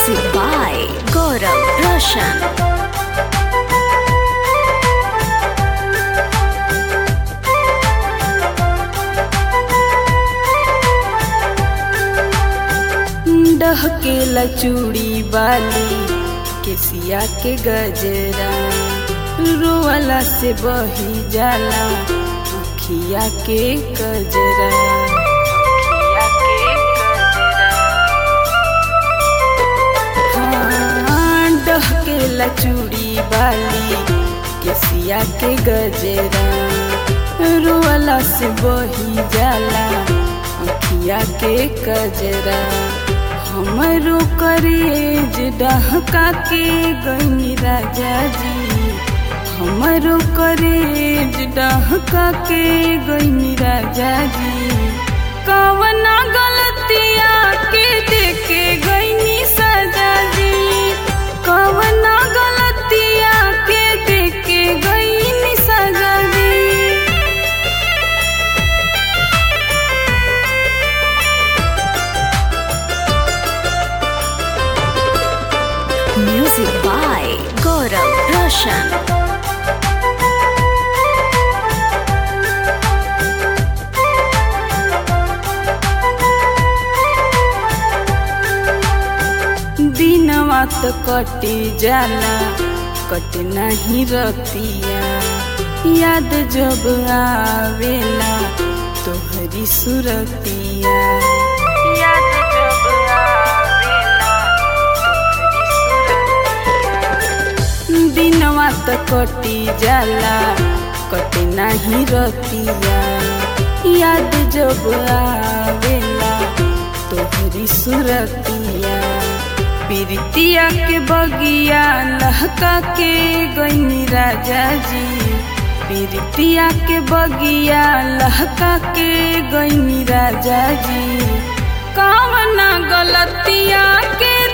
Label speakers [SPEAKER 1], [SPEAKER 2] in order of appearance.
[SPEAKER 1] Music by Gaurav Roshan.
[SPEAKER 2] डहकेला चूड़ी बाली केसिया के गजरा रोवाला से बही जाला उखिया के गजरा उखिया के गजरा। हाँ, डहकेला चूड़ी बाली केसिया के गजरा रोवाला से बही जाला अखिया के गजरा हमरो करेज डहका के गई राजा जी हमरो करेज डहका के गई राजा जी कवना गलतिया के देखे गईनी सजा जी कवना गलतिया के देखे गईनी सजा जी
[SPEAKER 1] Music by Gaurav Roshan.
[SPEAKER 2] दिनवा तो कटी जाला कट नहीं रतिया याद जब आवेला तोहरी सुरतिया याद जब आवेला तोहरी सुरतिया दिनवा तो कटी जाला कट नहीं रतिया याद जब आवेला तोहरी सुरतिया प्रीतिया के बगिया लहका के गईनी राजा जी प्रीतिया के बगिया लहका के गईनी राजा जी कवना गलतिया के